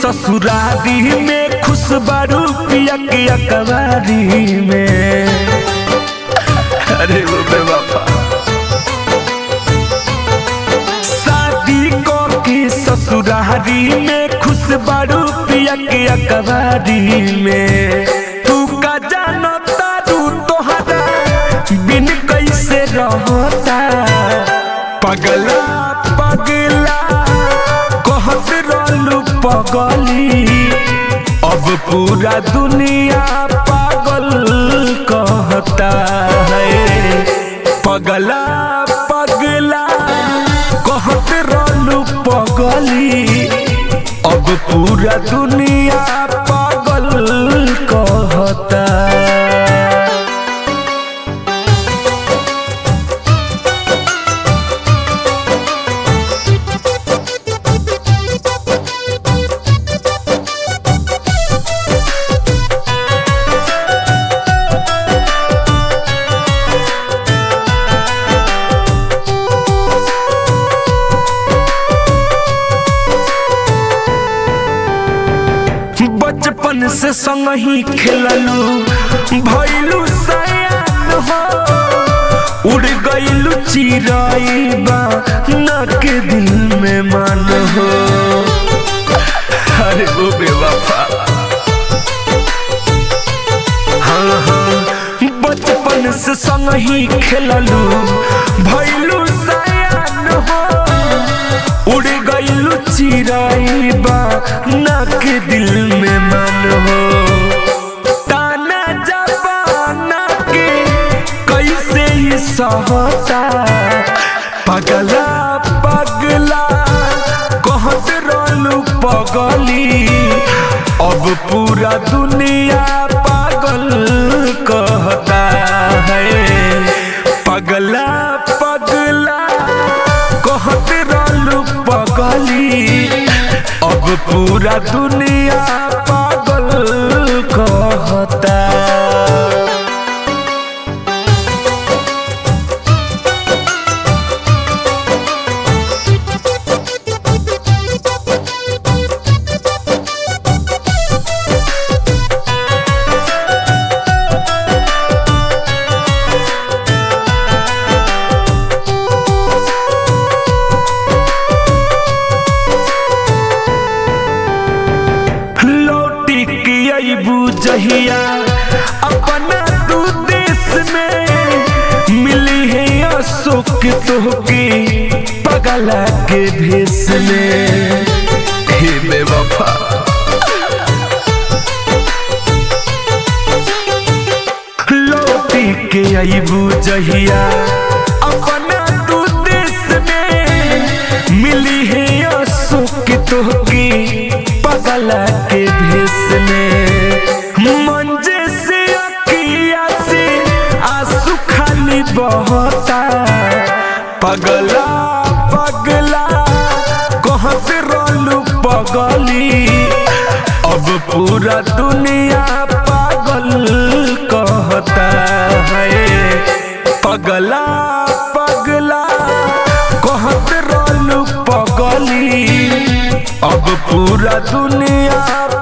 ससुरारी में खुश बारू पिया के अकबारी में अरे वो बेवफा शादी को के ससुरारी में खुश बारू पिया के अकबारी में तू का जानो तारू तोहरा बिन कैसे रहता पगला पगला कहत रहलू पगली अब पूरा दुनिया पागल कहता है पगला पगला कहत रहलू पगली अब पूरा दुनिया पागल कहता बचपन से संग ही खेललू भैलू सयान हो उड़ गईलू चिराई बा न के दिल में मान हो अरे ओ बेवफा हाँ हाँ बचपन से संग ही खेललू भैलू सयान हो उड़ गईलू चिराई बा नाक दिल में मन हो ताना जबाना के कैसे ही सहता पगला पगला कहत रहलू पगली अब पूरा दुनिया पागल कहता है पगला पगला कहत रहलू पगली अब पूरा दुनिया पागल कहता लौटी के अबू जहिया अपना तू देश में मिली है अशोक तोहके पगला के भेष में हे बेवफा लौटी के अबू जहिया अपना तू देश में मिली है अशोक तोहके पगला के भेष में मंजे से अकिया से आंसू खाली बहता पगला पगला कहत रहलू पगली अब पूरा दुनिया पागल कहता है पगला पगला कहत रहलू पगली अब पूरा दुनिया